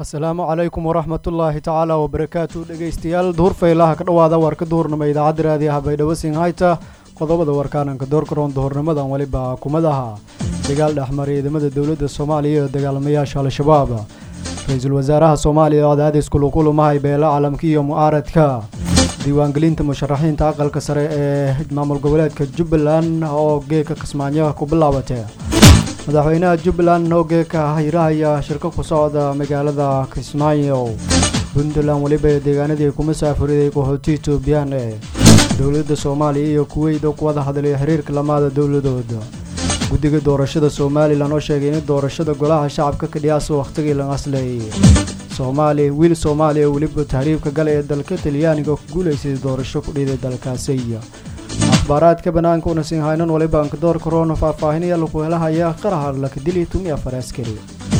asalaamu calaykum waraxmatullaahi tacaala wabarakaatu dhegeystayaal duhur faylaha ka dhowaada warka duhurnimo idaacadda raadiyaha baydhabo singhayta qodobada warkaananka doorkaroon duhurnimadan weliba kumadaha dagaal dhexmaray ciidamada dowladda soomaaliya iyo dagaalamayaasha al-shabaab ra-iisul wasaaraha soomaaliya oo cadaadis kulukulumahay beela calamka iyo mu'aaradka diiwaangelinta musharaxiinta aqalka sare ee maamul goboleedka jubbaland oo geeka kismaayo ku bilaabatay madaxweynaha jubbaland oo geeka hirahaya shirko ku socda magaalada kismaayo puntland weliba deegaanadii ku musaafuriday qaxooti etoobiyaan ee dowladda soomaaliya iyo kuweyt oo ku wada hadlay xiriirka lamaada dowladooda guddiga doorashada somalilan oo sheegay in doorashada golaha shacabka ka dhiyaasa wakhtigii la aslayay soomaaliya wiil soomaaliya weliba tahriibka gala ee dalka talyaaniga ku guulaysay doorasho ku dhiday dalkaasi akhbaaraadka banaanka una siin haynan waliba ankadoor korona faahfaahinaya lagu helahaya qaraha lakadili tumi afar askari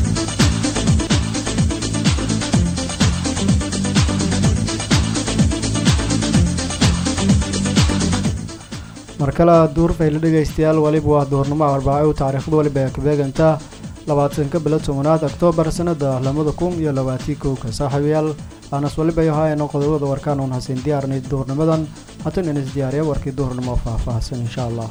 mar kale duurfayla dhegaystayaal waliba waa duhurnimo arbaaco taariikhda waliba ee kabeeganta labaatanka bilo tobanaad oktoobar sanada lamada kun iyo labaatii kowka saaxiibayaal aanas waliba ahaayano qodobada warkaan uun hasin diyaarnay duhurnimadan hatan inas diyaariya warkii duhurnimo faahfaahsan insha allah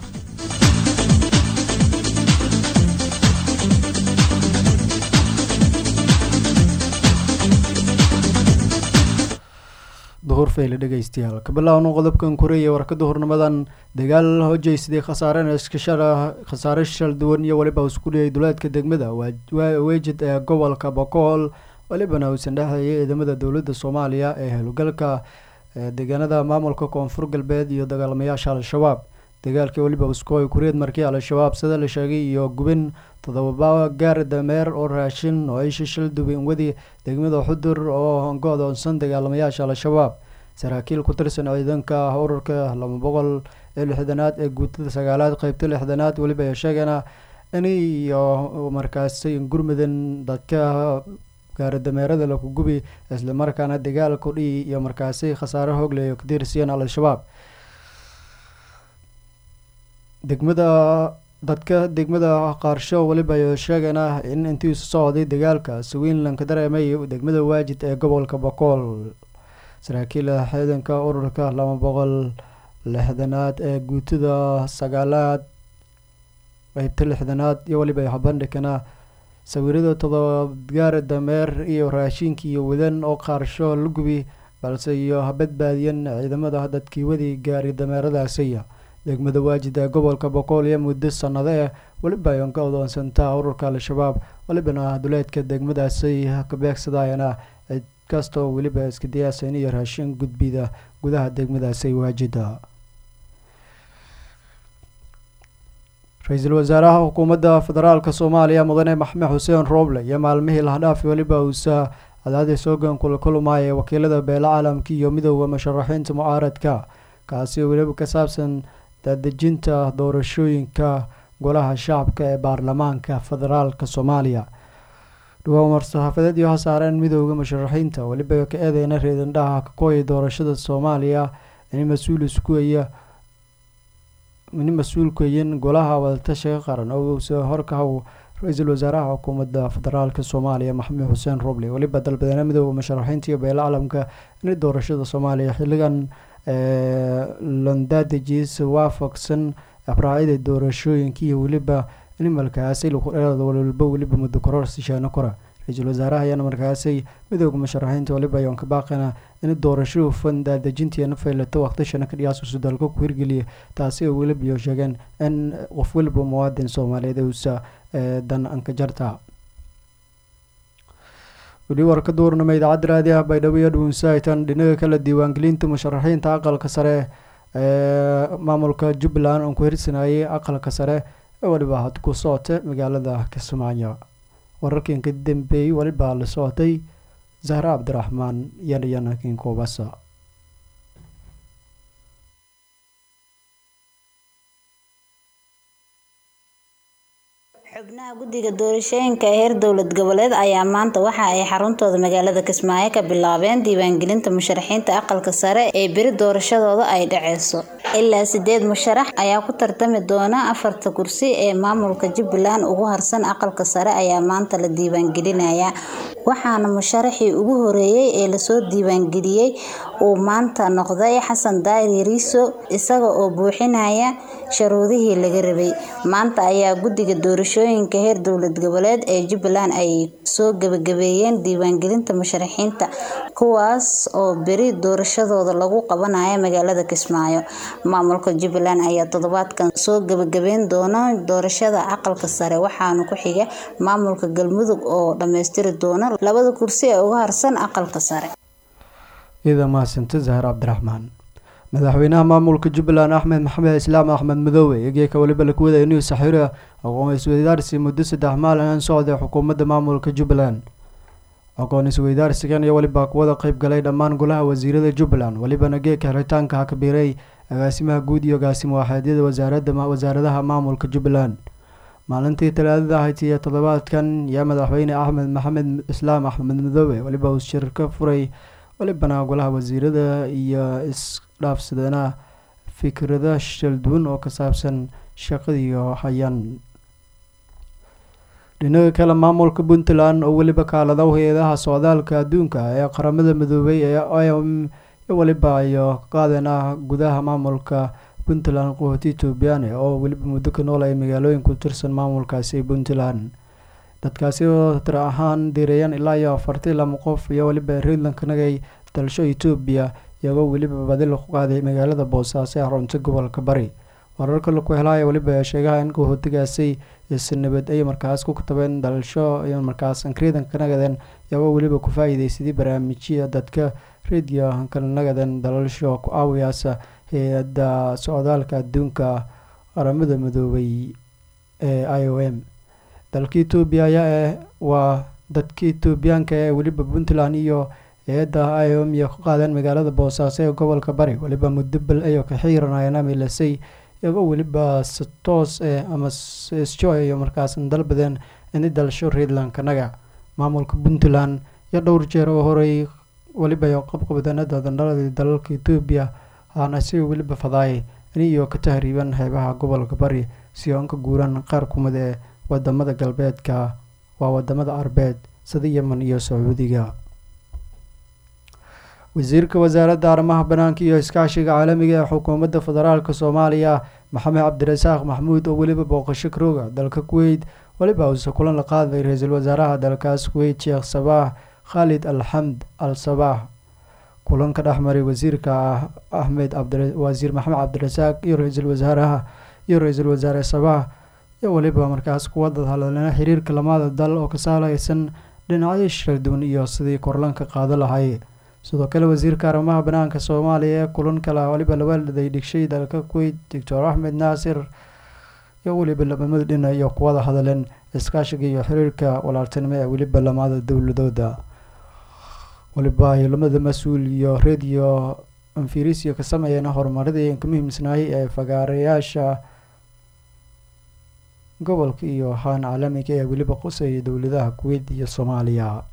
duhur fayle dhegaystayaal kabilaawno qodobkan koreeye warka duhurnimadan dagaal hojeysaday khasaare shal duwan iyo weliba isku dhiyay duleedka degmada weejid ee gobolka bokool welibana uusan dhexeeyay ciidamada dowladda soomaaliya ee howlgalka deegaanada maamulka koonfur galbeed iyo dagaalamayaasha al-shabaab dagaalkii weliba uskooy kureed markii al-shabaab sida la sheegay iyo gubin todobaba gaar dameer oo raashin oo ay shishil dubin wadi degmada xudur oo go-doonsan dagaalamayaasha al-shabaab saraakiil ku tirsan ciidanka ururka laba boqol ee lixdanaad ee guutada sagaalaad qeybta lixdanaad weliba ay sheegana in iyo markaasi gurmudan dadka gaaradameerada laku gubi islamarkaana dagaal kudhiyi iyo markaasi khasaare hoogleyo kadirsiyeen al-shabaab degmada dadka degmada qaarsho weliba ay sheegana in intiisu socday dagaalka swiinland ka dareemay degmada waajid ee gobolka bokool saraakiil ciidanka ururka laba boqol lixdanaad ee guutada sagaalaad qeybta lixdanaad iyo weliba habandhigana sawirada todobaadgaar dameer iyo raashinkii iyo wadan oo qaarsho la gubi balse iyo habadbaadiyan ciidamada dadkii wadi gaari dameeradaasiya degmada waajid ee gobolka boqol iyo muddo sanado eh weliba ay ka odoonsantaa ururka al-shabaab welibana duleedka degmadaasi ka beegsadayana cid kastoo weliba iska diyaasan iyo raashin gudbida gudaha degmadaasi waajida ra-iisul wasaaraha xukuumadda federaalk soomaaliya mudane maxmed xuseen rooble iyo maalmihii lahdhaaf weliba uusa cadaadis hoogan kula kulmaya wakiilada beela caalamka iyo midooda musharaxiinta mucaaradka kaasi weliba ka saabsan daadejinta doorashooyinka golaha shacabka ee baarlamaanka federaalka soomaaliya dhawaa war-saxaafadeed iyo hasaareen midooda musharaxiinta weliba ka eedeyna reedandhaha kakooya doorashada soomaaliya in mas-uul iskuaya in mas-uulkayin golaha wadatashiga qaran oo uusa horkahow ra-iisul wasaaraha xukuumadda federaalka soomaaliya maxamed xuseen roble weliba dalbadeena midooda musharaxiinta iyo beela caalamka in doorashada soomaaliya xilligan londadejiis waafaqsan abraacida doorashooyinka iyo weliba in markaasi walba weliba muddo koror sishaano kora ra-iisul wasaaraha ayaana markaasi midooda musharaxiinta waliba ayoon ka baaqana in doorasho hufan daadejintiina faylato waqtishana ka dhiyaasusu dalka ku hirgeliya taasi oo weliba iyo sheegeen in qof weliba muwaadin soomaaliyeed uusa dan anka jarta weli warka duurnama idaacadda raadiyaha baydhabo iyo dhuunsaitan dhinaga kale diiwaangelinta musharaxiinta aqalka sare ee maamulka jubbaland oon ku hirsanayay aqalka sare ee weliba had ku socota magaalada kismaayo wararkan ka dambeeyey weliba la socotay zahre cabdiraxmaan yanayanakin koobasa xubnaha guddiga doorashooyinka ee heer dowlad goboleed ayaa maanta waxa ay xaruntooda magaalada kismaayo ka bilaabeen diiwaangelinta musharaxiinta aqalka sare ee beri doorashadooda ay dhaceyso ilaa sideed musharax ayaa ku tartami doona afarta kursi ee maamulka jubbaland ugu harsan aqalka sare ayaa maanta la diiwaangelinayaa waxaana musharaxii ugu horeeyay ee lasoo diiwaangeliyey uu maanta noqday xasan daahir yariiso isaga oo buuxinaya sharuudihii laga rabay maanta ayaa guddiga doorashooyinka heer dowlad goboleed ee jubbaland ay soo gabagabeeyeen diiwaangelinta musharaxiinta kuwaas oo beri doorashadooda lagu qabanayo magaalada kismaayo maamulka jubbaland ayaa toddobaadkan soo gabagabeyn doona doorashada aqalka sare waxaana ku xiga maamulka galmudug oo dhammaystiri doona labada kursi ee uga harsan aqalka sare iyada mahadsanta zahar cabdiraxmaan madaxweynaha maamulka jubbaland axmed maxamed islaam axmed madoobe egeeka weliba laku wadaya inuu saxiiro aqoon isweydaarsi muddo saddex maalin socday xukuumadda maamulka jubbaland aqoon isweydaarsigan iyo weliba kuwada qeyb galay dhammaan golaha wasiirada jubbaland welibana geeka xiritaanka hakabiiray agaasimaha guud iyo agaasimo waaxeedyada wasaaradda wasaaradaha maamulka jubbaland maalintii talaadada ahayd iyo toddobaadkan yaa madaxweyne axmed maxamed islaam axmed madoobe weliba uu shir ka furay welibana golaha wasiirada iyo isdhaafsadana fikrada shalduwan oo ka saabsan shaqadiiyo hayaan dhinaga kale maamulka puntland oo weliba kaalada hay-adaha socdaalka adduunka ee qaramada midoobay ee iom iyo weliba iyo qaadan ah gudaha maamulka puntland qahooti ethoobiyaane oo weliba muddo ka nool ay magaalooyin ku tirsan maamulkaasi puntland dadkaasi oo tir ahaan diirayaan ilaa iyo afartii lama qof iyo weliba reedland ka nagay dalsho etoobiya iyagoo weliba badi lagu qaaday magaalada boosaaso ee xarunta gobolka bari wararka laku helaya weliba sheegaha in qaxootigaasi isi nabad ay markaas ku katabeen dalasho iyo markaas ankriidan ka nagadeen iyagoo weliba ku faa-iideysadii barnaamijya dadka radio ka nagaden dalasho ku aawiyaasa hay-adda socdaalka adduunka qaramada midoobay ee i o m dalka etoobiya ayaa eh waa dadka etoobiyaanka ee weliba puntland iyo hay-adda i o m iyo ka qaadeen magaalada boosaaso ee gobolka bari weliba muddo bal ayo ka xiiranayeen amilasay iyagoo weliba si toos eh ama sjo iyo markaas dalbadeen ini dalasho reedland kanaga maamulka puntland iyo dhowr jeer oo horey weliba iyo qabqabdanada dandhaladii dalalka etoobiya aana si weliba fadaayay ini iyo ka tahriiban xeebaha gobolka bari si oon ka guuran qaar kumid ee wadamada galbeedka waa wadamada arbeed sida yemen iyo sacuudiga wasiirka wasaaradda arrimaha banaanka iyo iskaashiga caalamiga ee xukuumadda federaalk soomaaliya maxamed cabdirasaaq maxmuud oo weliba booqasho karooga dalka kuweyt weliba uuse kulan la qaaday ra-iisul wasaaraha dalkaas kuweyt sheekh sabaax khaalid alxamd al sabaax kulanka dhexmaray wasiirka axmed wasiir maxamed cabdirasaaq iyo ra-iisul wasaaraha iyo ra-iisul wasaare sabaax iyo weliba markaas kuwa dadhadlana xiriirka lamada dal oo ka saaleysan dhinacyo sharduwan iyo sidii korlanka qaado lahay sidoo kale wasiirka arrimaha banaanka soomaaliya ee kulan kale weliba labaaladay dhigshay dalka kuweyt doctor axmed naasir iyo weliba lamamada dhina iyo kuwada hadaleen iskaashiga iyo xiriirka walaaltinimo ee weliba lamada dowladooda weliba ay lamada mas-uul iyo radio anfirisiyo ka sameeyeen horumaradii ka muhiimsanaayay ee fagaarayaasha gobolka iyo haan caalamiga ee weliba quseeya dowladaha kuweyt iyo soomaaliya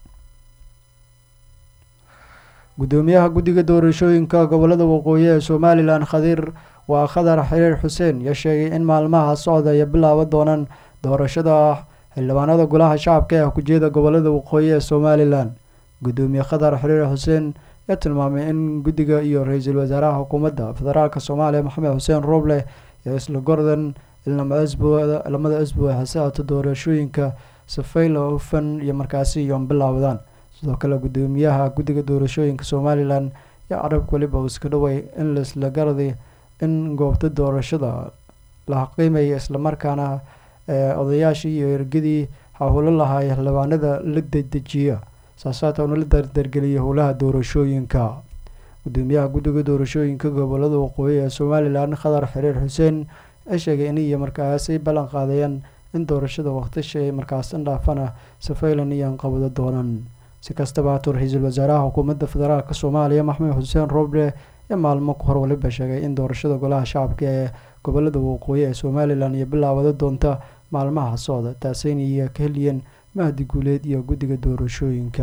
gudoomiyaha guddiga doorashooyinka gobolada waqooyi ee somalilan khadiir waa khadar xiriir xuseen yaa sheegay in maalmaha socda ay bilaaba doonaan doorashada xildhibaanada golaha shacabka ee kujeeda gobolada waqooyi ee somalilan gudoomiye khadar xiriir xuseen yaa tilmaamay in guddiga iyo ra-iisul wasaaraha xukuumadda federaalk soomaaliya maxamed xuseen rooble iyo isla gordan lamada isbu ay xasaato doorashooyinka safayla hufan iyo markaasi iyoon bilaabdaan sidoo kale gudoomiyaha guddiga doorashooyinka somalilan yaa carabka weliba uu iska dhaway in laisla garday in goobta doorashada la qiimaya islamarkaana odayaashii iyo ergadii hawlo lahay xildhibaanada la dedejiya saasaata una la dardargeliyay howlaha doorashooyinka gudoomiyaha guddiga doorashooyinka gobolada waqooyi ee somalilan khadar xiriir xuseen ee sheegay in iyo markaasay ballan qaadayeen in doorashada waqtisha markaas indhaafana safaylan iyoan qabado doonaan si kastaba hatuu ra-iisul wasaaraha xukuumadda federaalk soomaaliya maxamed xuseen roble ee maalmo ka hor waliba sheegay in doorashada golaha shacabka ee gobolada waqooyi ee somalilan iyo bilaawada doonta maalmaha socda taasayna iyo ka heliyeen mahdi guuleed iyo guddiga doorashooyinka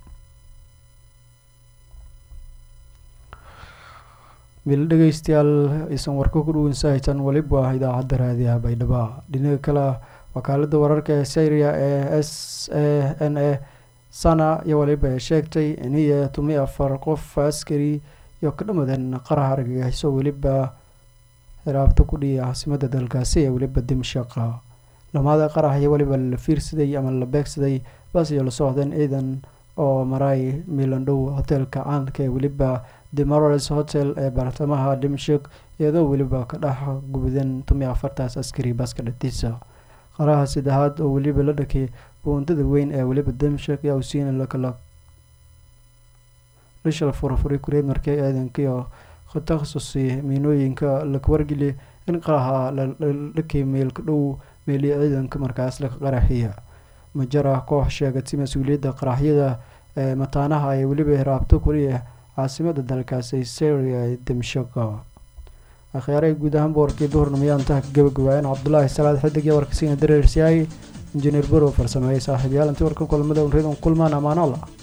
bil dhegeystayaal aysan warka ku dhuwansahaysan weliba idaacadda raadiyaha baydhabo dhinaga kale wakaalada wararka ee syria ee s a n a sana iyo waliba ay sheegtay iniyo tumi afar qof askari iyo ka dhamadan qaraha argagixiso weliba hiraabta ku dhiya caasimada dalkaasi ee weliba dimshaqa lamaada qarax iyo weliba la fiirsaday ama la beegsaday bas iyo la socdeen ciidan oo maray milandhow hoteelka caanka ee weliba demorals hotel ee bartamaha dimshik iyadoo weliba ka dhex gubdan tumi afartaas askari baska dhatiisa qaraha saddexaad oo weliba la dhakay buundada weyn ee weliba dimshik yaa usiina lakala lishal furfuray kureed markii ciidankiio takhasusi miinooyinka laka wargeli in qaraha la dhakay meelka dhow meeliya ciidanka markaas laka qaraxiya majara koox sheegatay mas-uuliyadda qaraxyada ee mataanaha ay weliba hiraabto kuliya caasimada dalkaasi syria ee dimshaka akhyaarey guud ahaan boorkii duhurnimaya intaha ka gabagabaayeen cabdulaahi salaad xidig iyo warkasiina dareersiyaay injineer borow farsameeyey saaxiibyaal intii warka kulamada unreed un kulmaan amaano allah